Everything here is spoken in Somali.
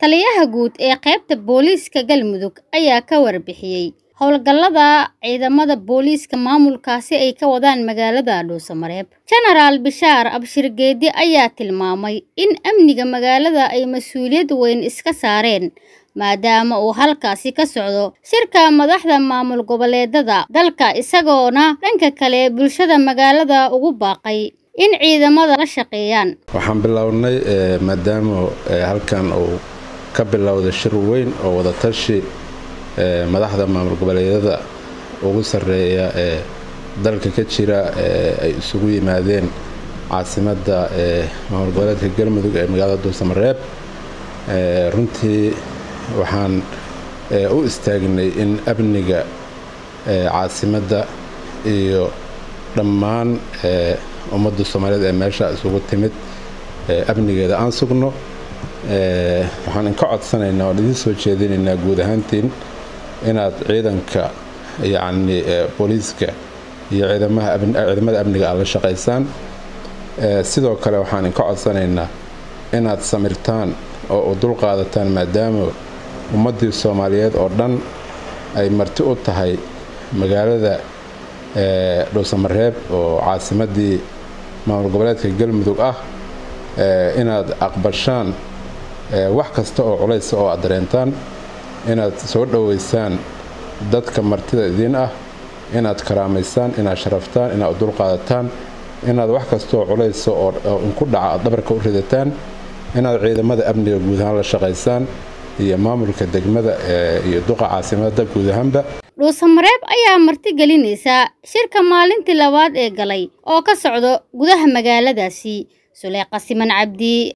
Taliyaha guud ee qaybta booliiska Galmudug ayaa ka warbixiyay howlgallada ciidamada booliiska maamulkaasi ay ka wadaan magaalada Dhuusamareeb. Jenaraal Bishaar Abshir Geedi ayaa tilmaamay in amniga magaalada ay mas'uuliyad weyn iska saareen maadaama uu halkaasi ka socdo shirka madaxda maamul goboleedada dalka isagoona dhanka kale bulshada magaalada ugu baaqay in ciidamada la shaqeeyaan. waxaan bilownay maadaama halkan uu ka bilowday shir weyn oo wadatashi madaxda maamul goboleedyada ugu sarreeya ee dalka ka jira ay isugu yimaadeen caasimadda maamul goboleedka galmudug ee magaalada dhuusamareeb runtii waxaan u istaagnay in amniga caasimadda iyo dhammaan ummadda soomaaliyeed ee meesha isugu timid amnigeeda aan sugno waxaan inka codsanaynaa oon idiin soo jeedinaynaa guud ahaantiin inaad ciidanka yacni booliiska iyo ciidamada amniga aad la shaqaysaan sidoo kale waxaan inka codsanaynaa inaad samirtaan oo u dulqaadataan maadaama ummaddii soomaaliyeed oo dhan ay marti u tahay magaalada dhuusamareeb oo caasimaddii maamul goboleedka galmudug ah inaad aqbashaan wax kasta oo culaysa oo aad dareentaan inaad soo dhoweysaan dadka martida idiin ah inaad karaamaysaan inaad sharaftaan inaad u dulqaadataan inaad wax kastaoo culaysa oo inku dhaca aad dhabarka u ridataan inaad ciidamada amniga guud ahaan la shaqaysaan iyo maamulka degmada iyo duqa caasimadda guud ahaanba dhuusamareeb ayaa marti gelinaysa shirka maalintii labaad ee galay oo ka socdo gudaha magaaladaasi suleeqa siman cabdi